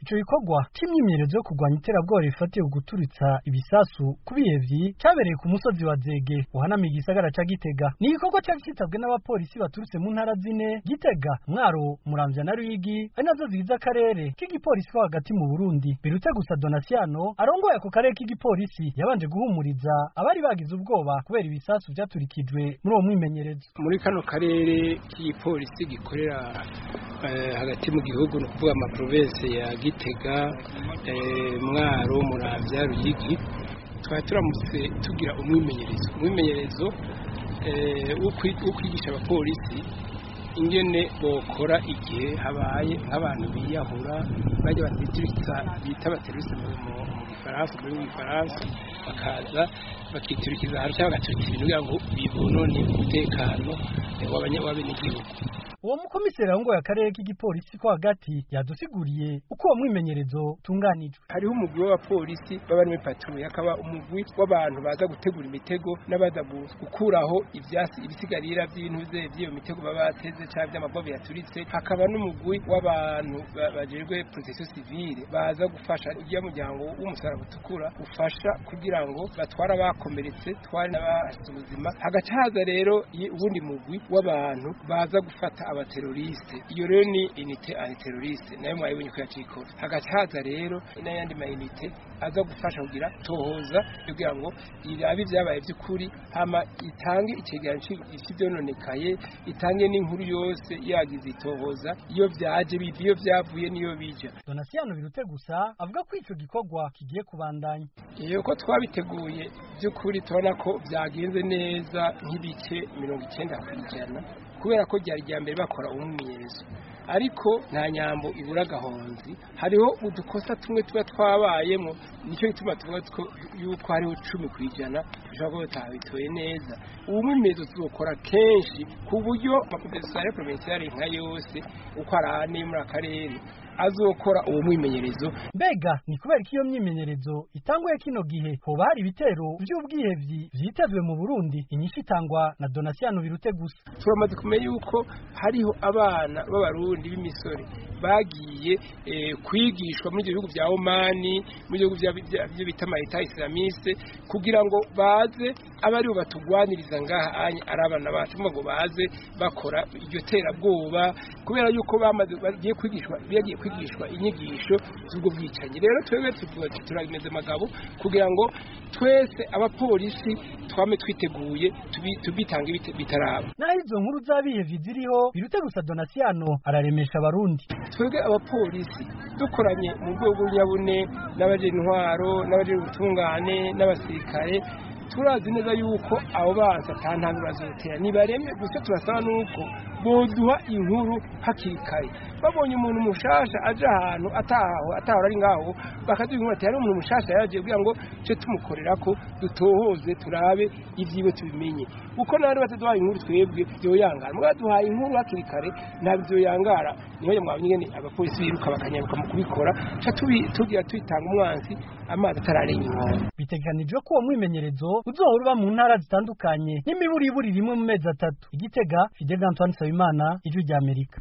ico gikorwa c'imyimenyerezo yo kurwanya iterabwoba rifatiye guturitsa ibisasu ku bihevyi cabereye ku musozi wa Zege uhanamiye igisagara ca Gitega ni igikorwa cari citabwe n'abapolisi baturutse mu ntara zine Gitega Mwaro Muramvya na Ruyigi ari nazo zigize akarere k'igipolisi ko hagati mu Burundi birutse gusa Donasiano arongoye ako karere k'igipolisi yabanje guhumuriza abari bagize ubwoba kubera ibisasu vyaturikijwe muri uwo mwimenyerezo muri kano karere k'igipolisi gikorera eh, hagati mu gihugu ni ukuvuga amaprovensi ya Gitega eh, Mwaro Muramvya Ruyigi twari turamutse tugira umwimenyerezo umwimenyerezo eh, wo kwi- wo kwigisha abapolisi ingene bokora igihe habaye nk'abantu biyahura bajya batituritsa bita abaterurisi mu mu- mu gifaransa muri mu gifaransa bakaza bakiturikiza ahantu cyangwa bagaturika ibintu kugira ngo bibonone umutekano eh, w'abanya- w'abenegihugu uwo mukomiseri arongoye akarere k'igipolisi ko hagati yadusiguriye uko uwo mwimenyerezo utunganijwe hariho umugwi w'abapolisi baba muri patrouille hakaba umugwi w'abantu baza gutegura imitego n'abaza gu- gukuraho ivyasi ibisigarira vy'intuze vy'iyo mitego baba bateze canke vy'amabobe yaturitse hakaba n'umugwi w'abantu ba- bajejwe protection civile baza gufasha urya muryango w'umusaraba utukura ufasha kugira ngo batware abakomeretse tware n'abahasize ubuzima hagaca haza rero i- uwundi mugwi w'abantu baza gufata abateroriste iyo rero ni unité antiteroriste nayo mwayibonye ko yacikora hagaca haza rero n'ayandi mayinite aza gufasha kugira tohoza kugira ngo irabe ibyabaye by'ukuri hama itange icegeranyo cy'ivyononekaye itange n'inkuru yose yagize itohoza iyo vyaje biva iyo vyavuye niyo bija Donasiano birute gusa avuga ko ico gikorwa kigiye kubandanya iyo ko twabiteguye by'ukuri tubona ko byagenze neza nk'ibice mirongo icyenda ku ijana kubera ko ryari rya mbere bakora umwimenyerezo ariko nta nyambo ibura agahonzi hariho udukosa tumwe tuba twabayemo nicyo gituma tuvuga ko yuko hariho cumi ku ijana bishobora kuba tutabitoye neza ubu mwimenyerezo tuzokora kenshi ku buryo amakomisiyo provinciale nka yose uko ari ane yo muri akarere azokora uwo mwimenyerezo mbega ni kubera ko iyo myimenyerezo itanguye kino gihe hoba hari ibitero vy'ubwihevyi vyitezwe mu Burundi inyishu itangwa na Donasiano birute gusa turamaze kumenya yuko hariho abana b'abarundi b'imisore bagiye eh, kwigishwa muri ibyo bihugu bya omani muri ibyo bihugu bya- bya- byo bita mayita islamiste kugira ngo baze abe aribo batugwaniriza ngaha anye ari abana bacu kuvuga ngo baze bakora iryo terabwoba kubera yuko bamaze bagiye kwigishwa bagiye kwigishwa inyigisho z'ubwo bwicanyi rero twebwe tuvuga tuti turameze amagabo kugira ngo twese abapolisi twame twiteguye tubi- tubitange bite- bitaraba naho izo nkuru z'abihevyi ziriho birute gusa Donasiano araremesha abarundi twebwe abapolisi dukoranye mu rwego rw'inyabune n'abajejwe intwaro n'abajejwe ubutungane n'abasirikare turazi neza yuko abo bansi ata ntambwe bazotera nibareme gusa turasaba nuko boduha inkuru hakiri kare babonye umuntu mushasha aje ahantu ataho atahora ari ngaho bakaduha inkuru ati hari umuntu mushasha yaje kugira ngo ce tumukorera ko dutohoze turabe ivyiwe tubimenye kuko nari bataduhaye inkuru twebwe vyoyangara mugabo duhaye inkuru hakiri kare ntabwo vyoyangara niho mwabonye ingene abapolisi biruka bakanyaruka mu kubikora ca tubi- tugira tuyitanga umwansi amazi atararenga inkombe bitegekanijwe ko uwo mwimenyerezo uzohora uba mu ntara zitandukanye n'imiburiburi rimwe mu mezi atatu igitega Fidel Antoine Nsabimana ijwi ry'Amerika